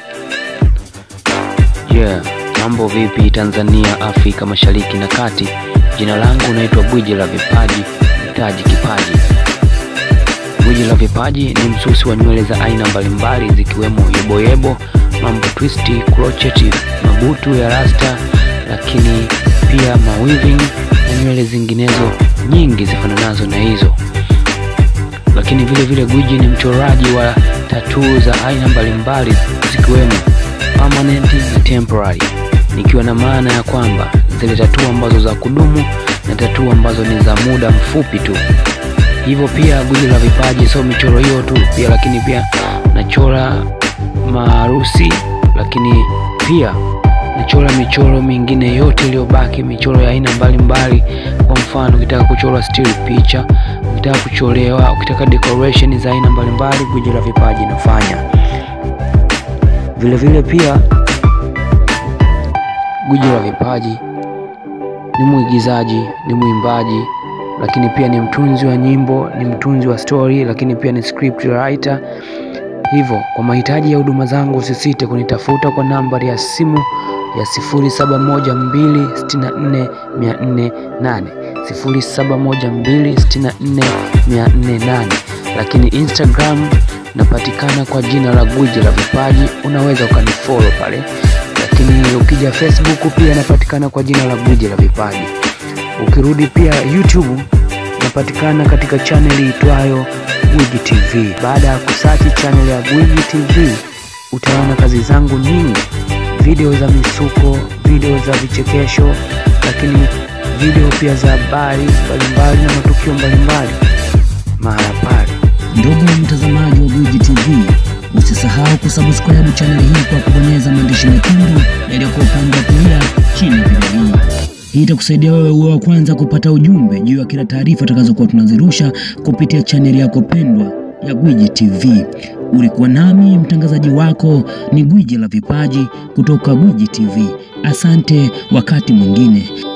Yeah, mambo vipi Tanzania, Afrika Mashariki na Kati? Jina langu naitwa Gwiji la Vipaji, mtaji kipaji. Gwiji la Vipaji ni msusi wa nywele za aina mbalimbali zikiwemo yeboyebo, mambo twisti, crochet, mabutu ya rasta, lakini pia mawiving na nywele zinginezo nyingi zifananazo na hizo. Lakini vile vile Gwiji ni mchoraji wa tatuu za aina mbalimbali zikiwemo permanent na temporary, nikiwa na maana ya kwamba zile tatuu ambazo za kudumu na tatuu ambazo ni za muda mfupi tu. Hivyo pia Gwiji la Vipaji sio michoro hiyo tu pia, lakini pia nachora maharusi, lakini pia nachora michoro mingine yote iliyobaki, michoro ya aina mbalimbali. Kwa mfano, ukitaka kuchora still picha, ukitaka kuchorewa, ukitaka decoration za aina mbalimbali, Gwiji la Vipaji nafanya vile vile. Pia Gwiji la Vipaji ni mwigizaji, ni mwimbaji, lakini pia ni mtunzi wa nyimbo, ni mtunzi wa story, lakini pia ni script writer. Hivyo kwa mahitaji ya huduma zangu usisite kunitafuta kwa nambari ya simu ya 0712644408 0712644408, lakini Instagram napatikana kwa jina la Gwiji la Vipaji, unaweza ukanifollow pale, lakini ukija Facebook pia napatikana kwa jina la Gwiji la Vipaji. Ukirudi pia YouTube napatikana katika chaneli itwayo Gwiji TV. Baada ya kusachi chaneli ya Gwiji TV utaona kazi zangu nyingi, video za misuko, video za vichekesho, lakini video pia za habari mbalimbali na matukio mbalimbali mahala pale. Ndugu mtazamaji wa Gwiji TV, usisahau kusubscribe chaneli hii kwa kubonyeza maandishi mekundu yaliyokuwa upande wa kulia chini ya video hii. Hii itakusaidia wewe uwe wa kwanza kupata ujumbe juu ya kila taarifa tutakazokuwa tunazirusha kupitia chaneli yako pendwa ya Gwiji TV. Ulikuwa nami mtangazaji wako ni Gwiji la Vipaji kutoka Gwiji TV. Asante, wakati mwingine.